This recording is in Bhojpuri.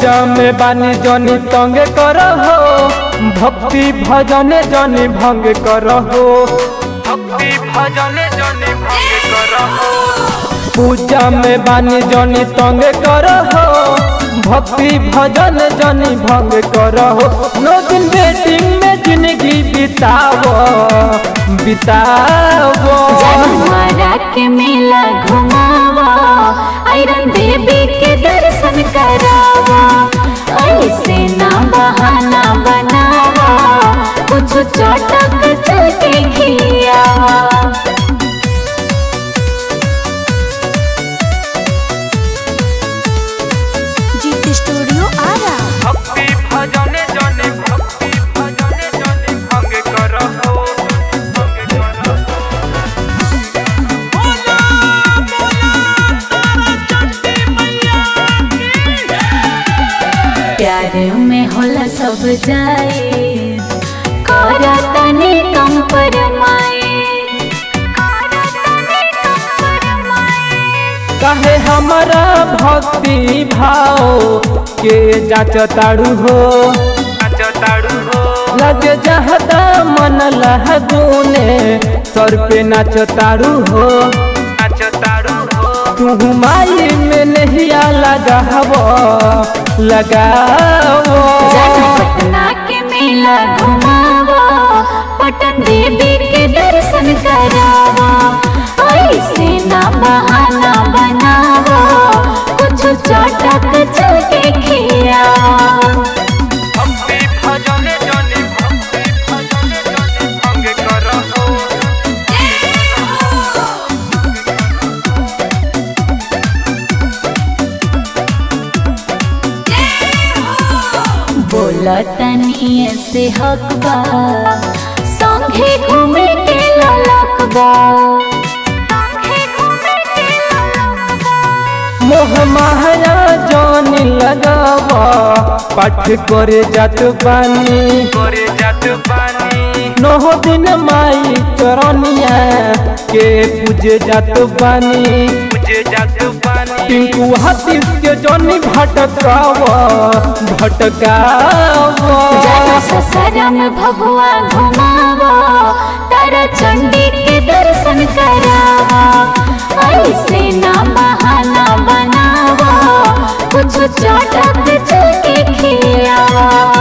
पूजा में बानी जनी तंग करहो भक्ति भजन जनी भंग करहो भक्ति भजन जनी भंग करहो पूजा में बानी जनी तंग करहो भक्ति भजन जनी भंग करहो नो दिन वेटिंग में जिंदगी बितावो बितावो हमारा के मेला घुमावा आयरन देवी के दर्शन करावा ऐसे ना बहाना बनावा कुछ चटक चल के खियावा जीत स्टूडियो आरा भक्ति भजन जनी भक्ति भजन जनी भंग करहो भंग करहो प्यार में होला सब जाए करा तने कम पर कहे हमारा भक्ति भाव के जाच ताड़ू हो लगे जहदा मन लहदूने सर पे नाच ताड़ू हो तू माई में नहीं लगावो लगावो जाना पटना के मेला घुमावा पटन देवी के दर्शन करावा ऐसे ना बहाना बनावा कुछ चटक चल के खियावा भक्ति भजन जनी भक्ति भजन जनी भंग करहो बोला तनी से हकबा संगे घूमे के ललकबा मोह माया जानी लगावा पाठ करे जात बानी करे जात बानी नौ दिन माई चरनिया के पूजे जात बानी पूजे जात बानी टिंकू हाथीस के जनी भटकावा भटकावा जरा ससरम भगवा घुमावा तारा चंडी के दर्शन करावा ऐसे ना बहाना बनावा कुछ चटक चल के खियावा